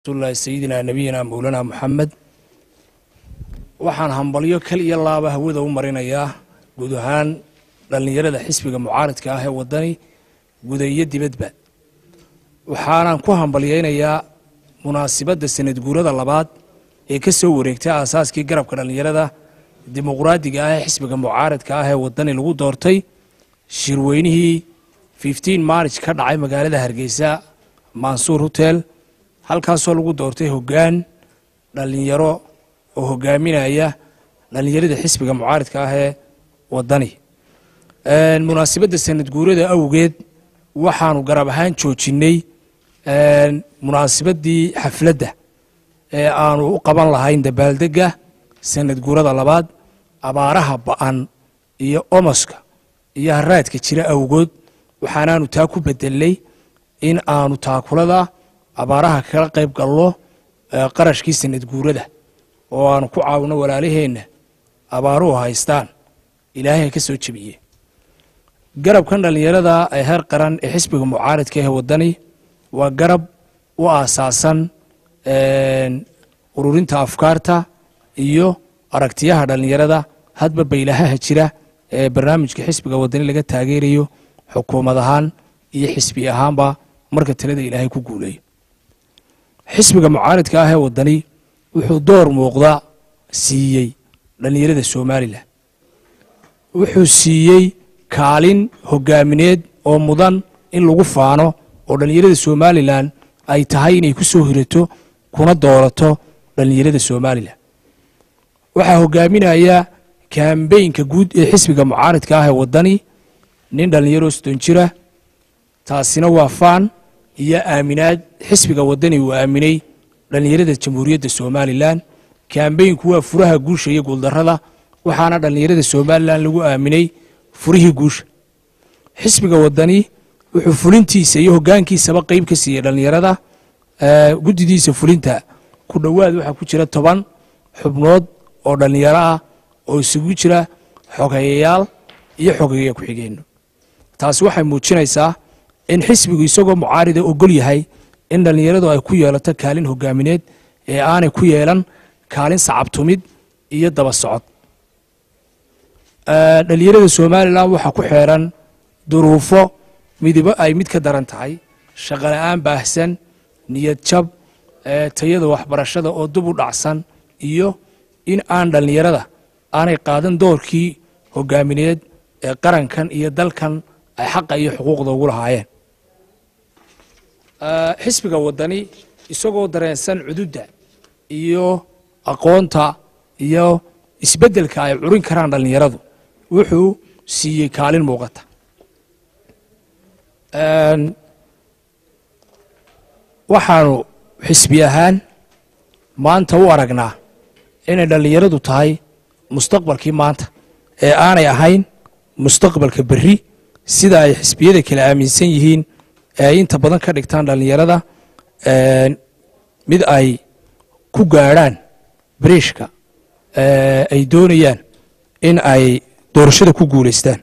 rasuulillahi sayidina nabiyina mowlana moxamed waxaan hambalyo kal iyo laaba hawada u marinayaa guud ahaan dhallinyarada xisbiga mucaaridka ah ee waddani guda iyo dibadba waxaanan ku hambalyaynayaa munaasibadda sanad guurada labaad ee ka soo wareegtay aasaaskii garabka dhallinyarada dimuqraadiga ah ee xisbiga mucaaridka ah ee waddani lagu doortay shirweynihii fifteen march ka dhacay magaalada hargeysa mansuur hotel halkaasoo lagu doortay hoggaan dhallinyaro oo hogaaminaya dhallinyarada xisbiga mucaaridka ah ee waddani munaasibadda sanad guurada awgeed waxaanu garab ahaan joojinnay munaasibaddii xafladda ee aanu u qaban lahayn dabaaldegga sanad guurada labaad abaaraha ba'an iyo omoska iyo haraadka jira awgood waxaanaanu taa ku bedelnay in aanu taakulada abaaraha kala qayb galno qarashkii sanad guurada oo aanu ku caawino walaalaheenna abaaruhu haystaan ilaahay ka soo jebiye garabkan dhallinyarada ee heer qaran ee xisbiga mucaaridka ee waddani waa garab u aasaasan ururinta afkaarta iyo aragtiyaha dhallinyarada hadba baylahaha jira ee barnaamijka xisbiga waddani laga taageerayo xukuumad ahaan iyo xisbi ahaanba marka talada ilaahay ku guuleeyo xisbiga mucaaridka ah ee waddani wuxuu door muuqda siiyey dhallinyarada somalilan wuxuu siiyey kaalin hogaamineed oo mudan in lagu faano oo dhallinyarada somalilan ay tahay inay ku soo hirato kuna doorato dhallinyarada somalilan waxaa hogaaminaya kambeynka guud ee xisbiga mucaaridka ah ee waddani nin dhallinyaro soddon jira taasina waa faan iyo aaminaad xisbiga waddani uu aaminay dhallinyarada jamhuuriyadda somalilan kambeynku waa furaha guusha iyo guuldarrada waxaana dhallinyarada somalilan lagu aaminay furihii guusha xisbiga waddani wuxuu fulintiisa iyo hoggaankiisaba qeyb ka siiyey dhallinyarada guddidiisa fulinta ku dhowaad waxaa ku jira toban xubnood oo dhallinyaro ah oo isugu jira xogeeyayaal iyo xogeeya ku-xigeenno taasi waxay muujinaysaa in xisbigu isagoo mucaarida ogol yahay in dhallinyaradu ay ku yeelato kaalin hogaamineed ee aanay ku yeelan kaalin sacabtumid iyo daba socod dhallinyarada somalilan waxaa ku xeeran duruufo midibo ay mid ka daran tahay shaqola'aan baahsan niyad jab tayada waxbarashada oo dub u dhacsan iyo in aan dhallinyarada aanay qaadan doorkii hogaamineed ee qarankan iyo dalkan ay xaqa iyo xuquuqda ugu lahaayeen xisbiga waddani isagoo dareensan cududda iyo aqoonta iyo isbeddelka ay curin karaan dhallinyaradu wuxuu siiyey kaalin muuqata waxaanu xisbi ahaan maanta u aragnaa inay dhallinyaradu tahay mustaqbalkii maanta ee aanay ahayn mustaqbalka berri sida ay xisbiyada kale aaminsan yihiin ee ay inta badan ka dhigtaan dhallinyarada mid ay ku gaadhaan bariishka ay doonayaan in ay doorashada ku guulaystaan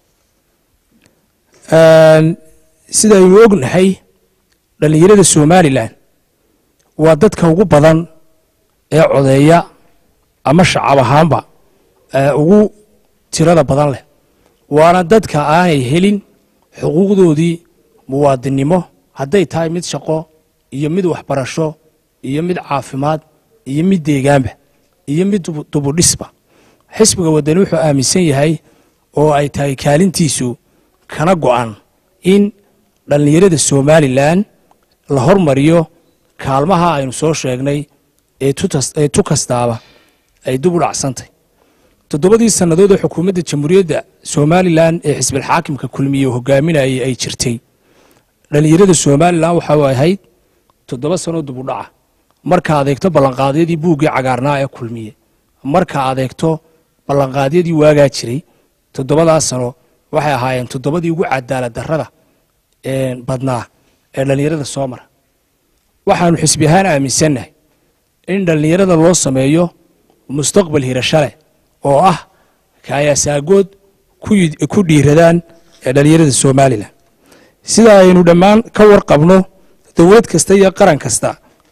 sida aynu ognahay dhallinyarada somalilan waa dadka ugu badan ee codeeya ama shacab ahaanba ugu tirada badan leh waana dadka aanay helin xuquuqdoodii muwaadinnimo hadday tahay mid shaqo iyo mid waxbarasho iyo mid caafimaad iyo mid deegaanba iyo mid dubudhisba xisbiga waddani wuxuu aaminsan yahay oo ay tahay kaalintiisu kana go'an in dhallinyarada somalilan la hormariyo kaalmaha aynu soo sheegnay ee tu kastaaba ay dub u dhacsantay toddobadii sannadood ee xukuumadda jamhuuriyadda somalilan ee xisbilxaakimka kulmiye hogaaminayay ay jirtay dhallinyarada somalilan waxa ahayd toddoba sanoo dub u dhaca marka adeegto ballanqaadyadii buuggii cagaarnaa ee kulmiye marka adeegto ballanqaadyadii waagaa jiray toddobadaa sano waxay ahaayeen toddobadii ugu cadaalad darrada badnaa ee dhallinyarada soo mara waxaanu xisbi ahaan aaminsannahay in dhallinyarada loo sameeyo mustaqbal hirasho leh oo ah kaayasaagood ku dhiiradaan ee dhallinyarada somalilan sida aynu dhammaan ka warqabno dowlad kasta iyo qaran kasta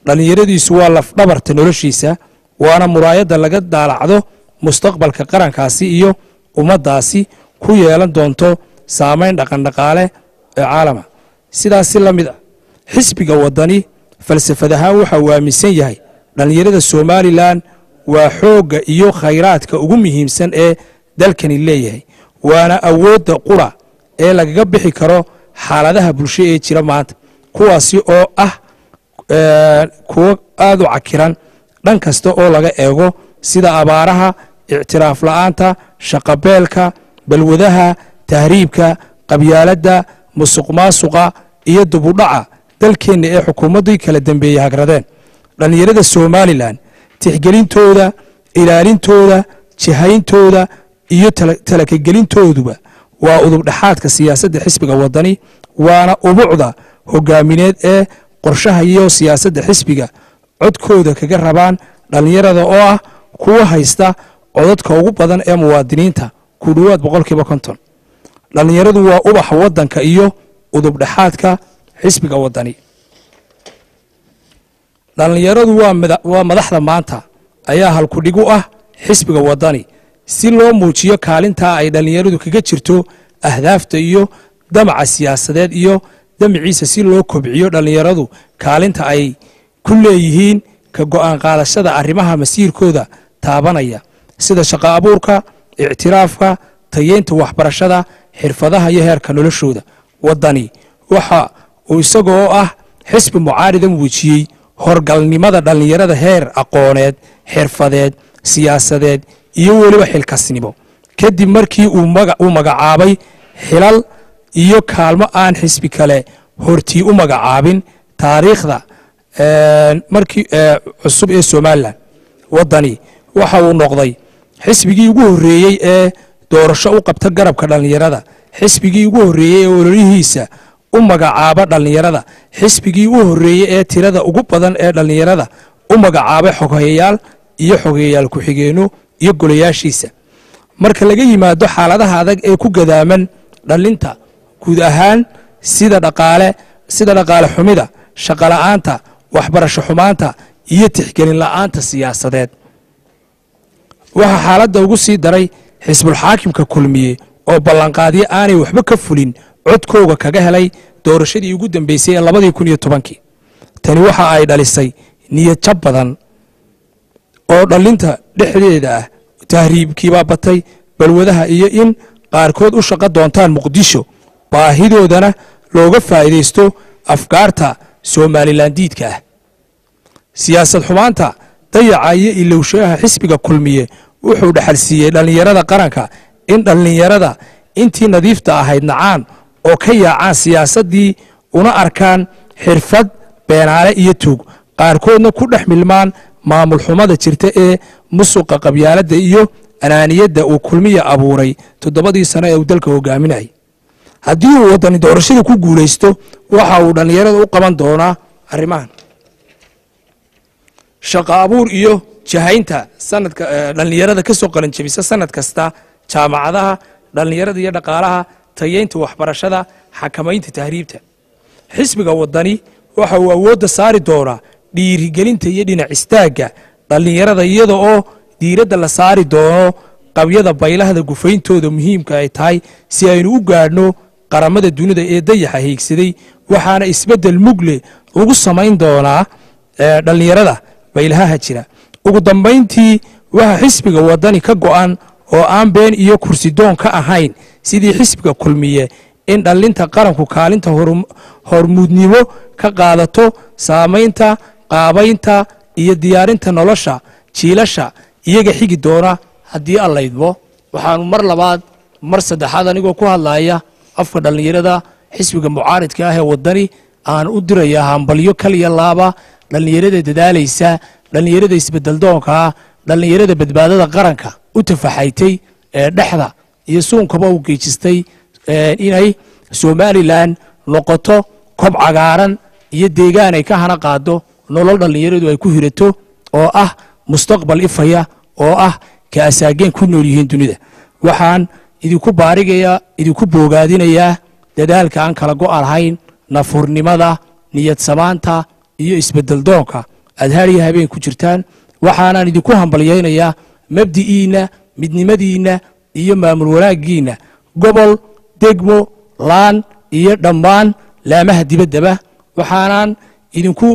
dhallinyaradiisu waa lafdhabarta noloshiisa waana muraayadda laga daalacdo mustaqbalka qarankaasi iyo ummaddaasi ku yeelan doonto saamayn dhaqandhaqaale ee caalama sidaasi la mid ah xisbiga waddani falsafad ahaan waxa uu aaminsan yahay dhallinyarada somalilan waa xoogga iyo khayraadka ugu muhiimsan ee dalkani leeyahay waana awoodda qura ee lagaga bixi karo xaaladaha bulsho ee jira maanta kuwaasi oo ah kuwo aad u cakiran dhan kasta oo laga eego sida abaaraha ictiraaf la'aanta shaqabeelka balwadaha tahriibka qabyaaladda musuq maasuqa iyo dubudhaca dalkeenna ee xukuumaddii kala dambeeyey hagradeen dhallinyarada somalilan tixgelintooda ilaalintooda jihayntooda iyo talakagelintooduba waa udubdhexaadka siyaasadda xisbiga waddani waana ubucda hogaamineed ee qorshaha iyo siyaasadda xisbiga codkooda kaga rabaan dhallinyarada oo ah kuwa haysta codadka ugu badan ee muwaadiniinta ku dhowaad boqolkiiba konton dhallinyaradu waa ubaxa waddanka iyo udubdhexaadka xisbiga waddani dhallinyaradu waa madaxda maanta ayaa halkudhig u ah xisbiga waddani si loo muujiyo kaalintaa ay dhallinyaradu kaga jirto ahdaafta iyo damaca siyaasadeed iyo damaciisa si loo kobciyo dhallinyaradu kaalinta ay ku leeyihiin ka go'aan qaadashada arrimaha masiirkooda taabanaya sida shaqo abuurka ictiraafka tayeynta waxbarashada xirfadaha iyo heerka noloshooda waddani waxa uu isaga oo ah xisbi mucaarida muujiyey horgalnimada dhallinyarada heer aqooneed xirfadeed siyaasadeed iyo weliba xilkasnimo kadib markii uu magacaabay xilal iyo kaalmo aan xisbi kale hortii u magacaabin taariikhda markii cusub ee somalilan waddani waxa uu noqday xisbigii ugu horreeyey ee doorasho u qabta garabka dhallinyarada xisbigii ugu horreeyey ee ololihiisa u magacaaba dhallinyarada xisbigii u horreeyey ee tirada ugu badan ee dhallinyarada u magacaabay xoghayayaal iyo xogeyayaal ku-xigeenno iyo golayaashiisa marka laga yimaado xaaladaha adag ee ku gadaaman dhallinta guud ahaan sida dhaqaale sida dhaqaale xumida shaqola'aanta waxbarasho xumaanta iyo tixgelin la'aanta siyaasadeed waxaa xaaladda ugu sii daray xisbulxaakimka kulmiye oo ballanqaadyo aanay waxba ka fulin codkooga kaga helay doorashadii ugu dambeysay ee labadii kun iyo tobankii tani waxa ay dhalisay niyad jab badan oo dhallinta dhexdeeda ah tahriibkiibaa batay balwadaha iyo in qaarkood u shaqo doontaan muqdisho baahidoodana looga faa'iidaysto afkaarta somalilan diidka ah siyaasad xumaanta dayaca iyo ilowshayaha xisbiga kulmiye wuxuu dhexalsiiyey dhallinyarada qaranka in dhallinyarada intii nadiifta ahayd nacaan oo ka yaacaan siyaasaddii una arkaan xirfad beenaale iyo tuug qaarkoodna ku dhex milmaan maamul xumada jirta ee musuqa qabyaaladda iyo anaaniyadda uu kulmiya abuuray toddobadii sano ee uu dalka hogaaminayay haddii uu waddani doorashada ku guulaysto waxa uu dhallinyarada u qaban doonaa arrimahan shaqo abuur iyo jahaynta sanadka dhallinyarada ka soo qalanjabisa sanad kasta jaamacadaha dhallinyarada iyo dhaqaalaha tayeynta waxbarashada xakamaynta tahriibta xisbiga waddani waxa uu awoodda saari doonaa dhiirigelinta iyo dhinac istaagga dhallinyarada iyada oo diiradda la saari doono qabyada baylahda gufayntooda muhiimka ay tahay si aynu u gaadhno qaramada dunida ee dayaxa hiigsaday waxaana isbeddel mugle lagu samayn doonaa dhallinyarada baylahaha jira ugu dambayntii waxa xisbiga waddani ka go'an oo aan been iyo kursidoon ka ahayn sidii xisbiga kulmiye in dhallinta qaranku kaalinta hormuudnimo ka qaadato saamaynta qaabaynta iyo diyaarinta nolosha jiilasha iyaga xigi doona haddii aan laydmo waxaanu mar labaad mar saddexaad anigoo ku hadlaya afka dhallinyarada xisbiga mucaaridka ah ee waddani aan u dirayaa hambalyo kaliya laaba dhallinyarada dadaalaysa dhallinyarada isbedeldoonkaa dhallinyarada badbaadada qaranka u tafaxaytay ee dhexda iyo suunkaba u geejistay inay somalilan noqoto kob cagaaran iyo deegaan ay ka hana qaado nolol dhallinyaradu ay ku hirato oo ah mustaqbal ifaya oo ah ka asaageen ku nool yihiin dunida waxaan idinku baarigayaa idinku boogaadinayaa dadaalka aan kala go' lahayn nafurnimada niyad samaanta iyo isbedeldoonka aad haariya habeen ku jirtaan waxaanaan idinku hambalyaynayaa mabdi'iinna midnimadiinna iyo maamul wanaaggiinna gobol degmo laan iyo dhammaan laamaha dibaddaba waxaanaan idinku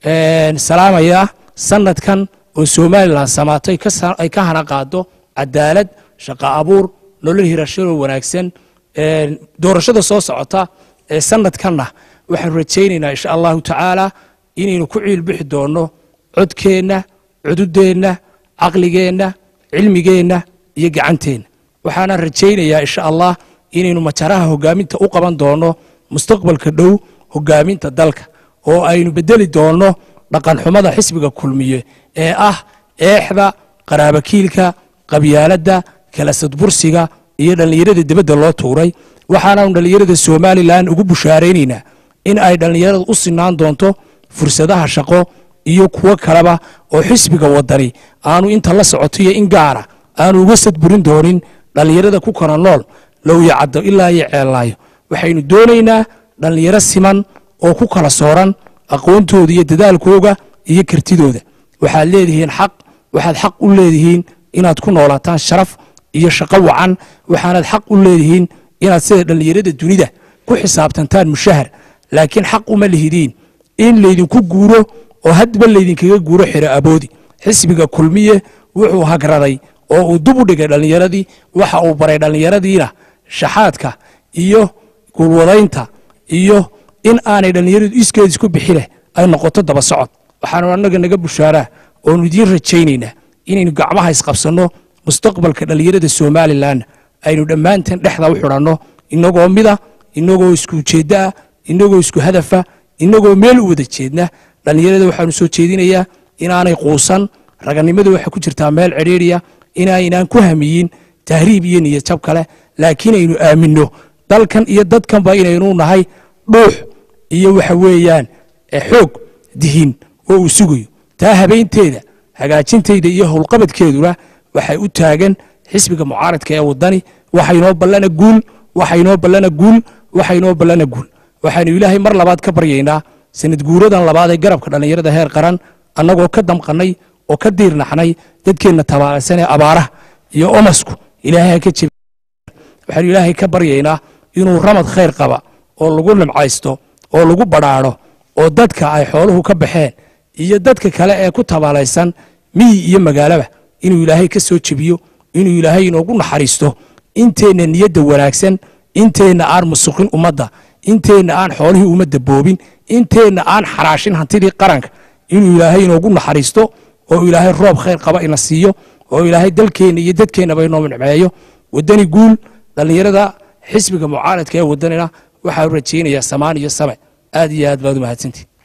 salaamayaa sanadkan oo somalilan samaatay ay ka hana qaado cadaalad shaqo abuur nolol hirashadoo wanaagsan doorashada soo socota ee sanadkanna waxaanu rajaynaynaa insha allahu tacaala inaynu ku ciilbixi doonno codkeenna cududeenna caqligeenna cilmigeenna iyo gacanteenna waxaanaan rajaynayaa insha allah inaynu majaraha hogaaminta u qaban doonno mustaqbalka dhow hogaaminta dalka oo aynu bedeli doonno dhaqanxumada xisbiga kulmiye ee ah eexda qaraabakiilka qabyaaladda kala sadbursiga iyo dhallinyarada dibadda loo tuuray waxaanaanu dhallinyarada somalilan ugu bushaaraynaynaa in ay dhallinyarada u sinaan doonto fursadaha shaqo iyo kuwo kaleba oo xisbiga wadani aanu inta la socoto iyo in gaara aanu uga sadburin doonin dhallinyarada ku kala nool lowya caddo ilaa iyo ceellaayo waxaynu doonaynaa dhallinyaro siman oo ku kala sooran aqoontooda iyo dadaalkooga iyo kartidooda waxaad leedihiin xaq waxaad xaq u leedihiin inaad ku noolaataan sharaf iyo shaqo wacan waxaanaad xaq u leedihiin inaad sida dhallinyarada dunida ku xisaabtantaan mushahar laakiin xaq uma lihidiin in laydinku guuro oo hadba laydinkaga guuro xiro aboodi xisbiga kulmiye wuxuu hagraday oo uu dub u dhigay dhallinyaradii waxa uu baray dhallinyaradiina shaxaadka iyo gulwadaynta iyo in aanay dhallinyaradu iskeed isku bixileh ay noqoto daba socod waxaanu annaga naga bushaaraa oonu idiin rajaynaynaa inaynu gacmaha isqabsanno mustaqbalka dhallinyarada somalilan aynu dhammaanteen dhexda u xidhanno inagoo mida inagoo isku ujeeddaa inagoo isku hadafa inagoo meel u wada jeedna dhallinyarada waxaanu soo jeedinayaa inaanay quusan raganimadu waxay ku jirtaa meel cidhiidriya inaynaan ku hamiyin tahriib iyo niyad jab kale laakiin aynu aaminno dalkan iyo dadkanba inaynu nahay dhuux iyo waxa weeyaan xoog dihin oo uu sugayo taa habeynteeda hagaajinteyda iyo howlqabadkeeduna waxay u taagan xisbiga mucaaradka ee wadani waxaynoo ballana guul waxaynoo ballana guul waxaynoo ballana guul waxaynu ilaahay mar labaad ka baryaynaa sanad guuradan labaad ee garabka dhallinyarada heer qaran annagoo ka damqannay oo ka diirnaxnay dadkeenna tabaalaysan ee abaaraha iyo omasku ilaahay ha ka jebi waxaynu ilaahay ka baryaynaa inuu ramad khayr qaba oo lagu nimcaysto oo lagu badhaadho oo dadka ay xooluhu ka baxeen iyo dadka kale ee ku tabaalaysan miyi iyo magaalaba inuu ilaahay ka soo jebiyo inuu ilaahay inoogu naxariisto inteenna niyadda wanaagsan inteenna aan musuqin ummadda inteenna aan xoolihii ummadda boobin inteenna aan xaraashin hantidii qaranka inuu ilaahay inoogu naxariisto oo ilaahay roob khayr qaba ina siiyo oo ilaahay dalkeenna iyo dadkeennaba inoo nimceeyo waddani guul dhallinyarada xisbiga mucaaradka ee waddanina waxaa rajaynayaa samaan iyo same aad iyo aad baad u mahadsantihi